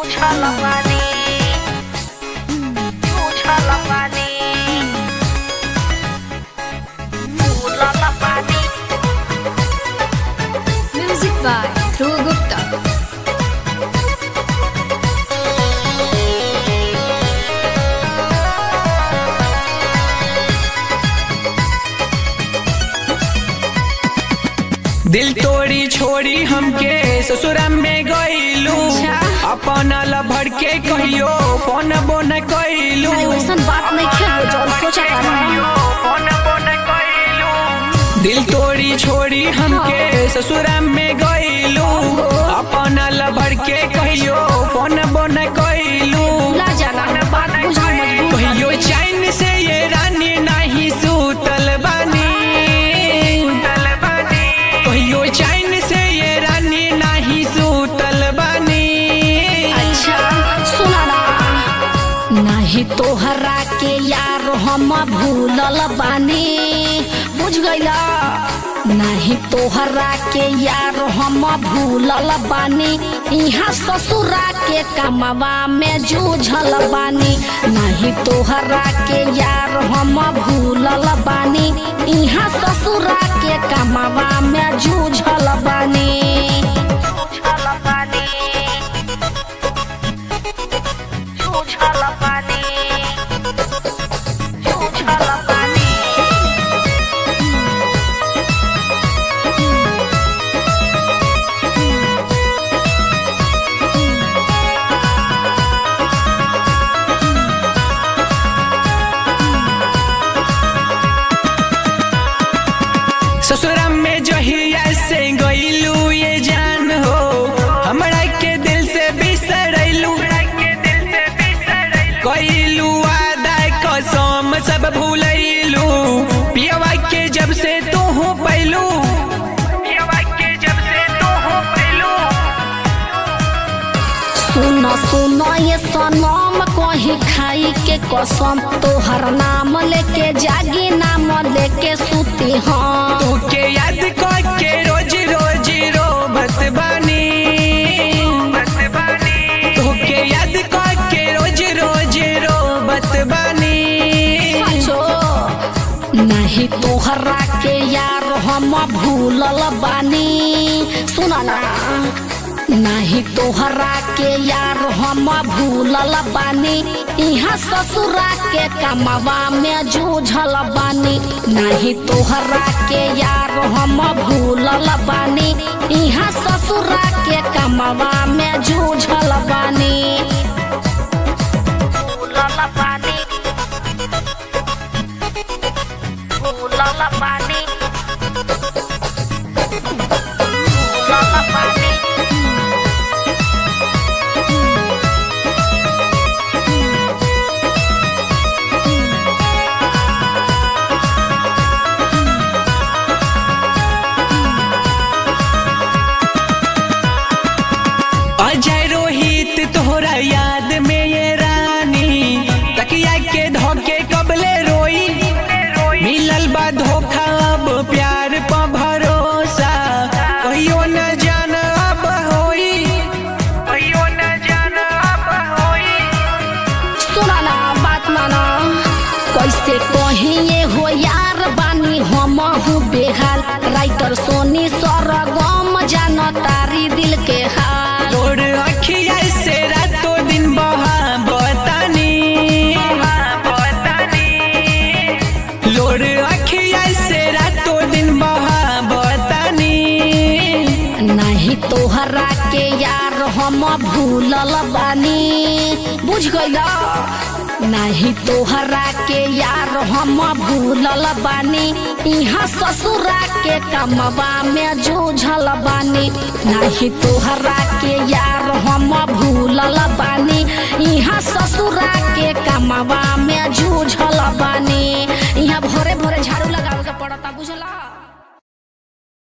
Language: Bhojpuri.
Chala pani Chala pani Chala pani Music by Dhruv Gupta. दिल तोड़ी छोड़ी हमके ससुरा में गईलू अपन भर के कहियो पन बोन कइलू अरे वैसन बात नहीं खेलो जो सोचा दिल तोड़ी छोड़ी हमके ससुरा में गईलू अपन भर के कहियो पन बोन कइलू ला जाना बात बुझा मजबूर कहियो चैन से ये रानी नहीं सूतल बानी कहियो चैन से ये रानी नहीं सूतल बानी अच्छा सुना ना नहीं तोहरा के यार हम भूलल बानी बुझ गईला नहीं तोहरा के यार हम भूलल बानी यहाँ ससुरा के कमवा में जूझल बानी नहीं तोहरा के यार हम भूलल बानी यहाँ ससुरा के कमवा में जूझल बानी जूझल बानी Chala pani Chala pani ससुरा में जहिया से गईलू ये जान हो हमरा के दिल से बिसरैलू कइलू वादा कसम सब भूलैलू पियवा के जब से तू हो पैलू पियवा के जब से तू हो पैलू सुन सुन ये सनम कहीं खाई के कसम तोहर नाम लेके जागी नाम लेके सुती हम तू के याद के रोज रोज रोबत बानी तू के याद के रोज रोज रोबत बानी सचो नहीं तोहरा के यार हम भूलल बानी सुना ना नहीं तोहरा के यार हम भूलल बानी यहाँ ससुरा के कमवा में जूझल बानी नहीं तोहरा के यार हम भूलल बानी यहाँ ससुरा के कमवा में जूझल बानी भूलल बानी Lala pani Lala pani Ajay Rohit तोहरा याद में ये रानी तकिया के धोके कबले रोई मिलल बा धोखा अब प्यार पर भरोसा कहियो न जान अब होई कहियो न जान अब होई सुना ना बात माना कैसे कहीं ये हो यार बानी हम हूँ बेहाल राइटर सोनी सरगम जान तारी दिल के हाल तोर अखिया से रातों दिन बहा बतानी लोर अखिया से रातों दिन बहा बतानी नहीं तोहरा के यार हम भूलल बानी बुझ गईला नहीं तोहरा के यार हम भूलल बानी यहाँ ससुरा के कमवा में जूझल बानी नहीं तोहरा के यार हम भूलल बानी यहाँ ससुरा के कमवा में जूझल बानी यहाँ भोरे भोरे झा